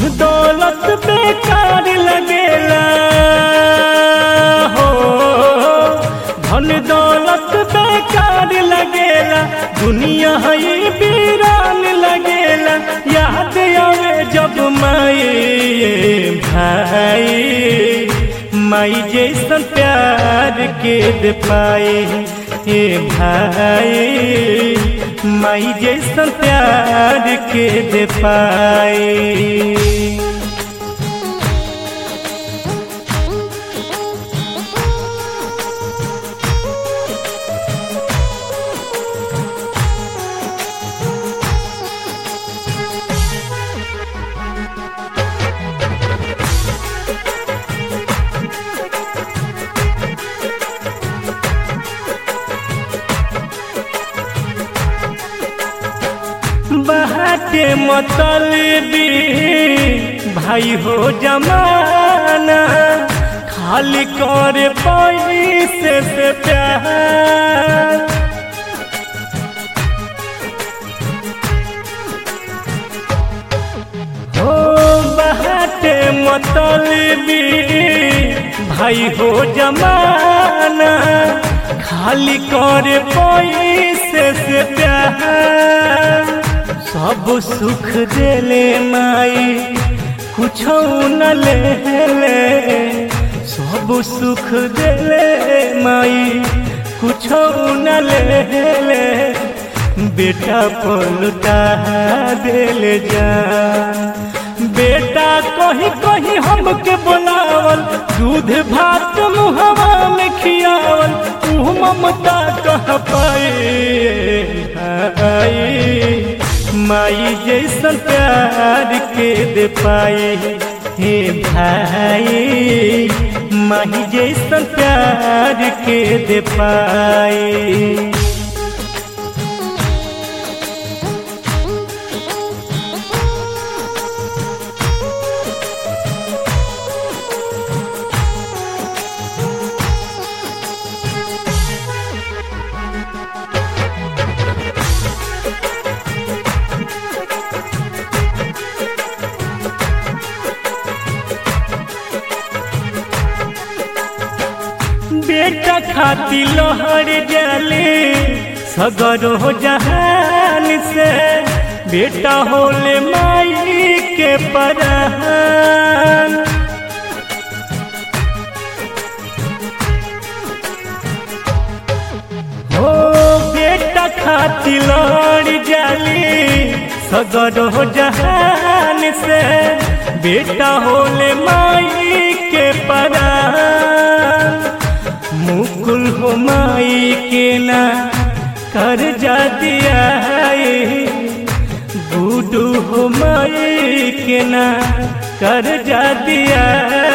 धन दौलत बेकार लगेला हो धन दौलत बेकार लगेला दुनिया है वीरान लगेला याद आवे जब माई भाई माई जैसन प्यार के दे पाए हे भाई माई जैसन प्यार के दे पाए बाटे मतलबी भाई हो जमाना खाली करे पैसे से प्यार हो बाटे मतलबी भाई हो जमाना खाली करे पैसे से प्यार सब सुख देले माई कुछ न ले ले सब सुख देले माई कुछ न ले ले बेटा पलटा देले जा बेटा कहीं कहीं हमके बुलावल दूध भात मुहवा में खियावल तू ममता कह पाए माई जैसन प्यार के दे पाए हे भाई माई जैसन प्यार के दे पाए बेटा खाती लोहर जाले सगर हो जहान से बेटा होले माई के परान हो बेटा खाती लोहर जाले सगर हो जहान से बेटा होले माई के परान मुकुल हो माई के ना कर जा दिया बूडू हो माई के ना कर जा दिया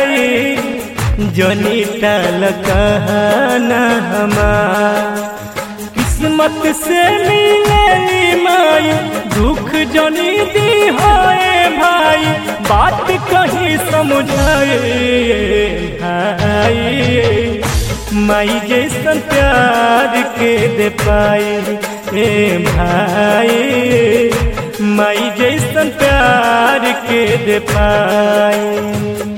जनी टल कहना हमार किस्मत से मिले माई दुख जनी दी होए भाई बात कहीं समझाए भाई माई जैसन प्यार के दे पाए ए भाई माई जैसन प्यार के दे पाए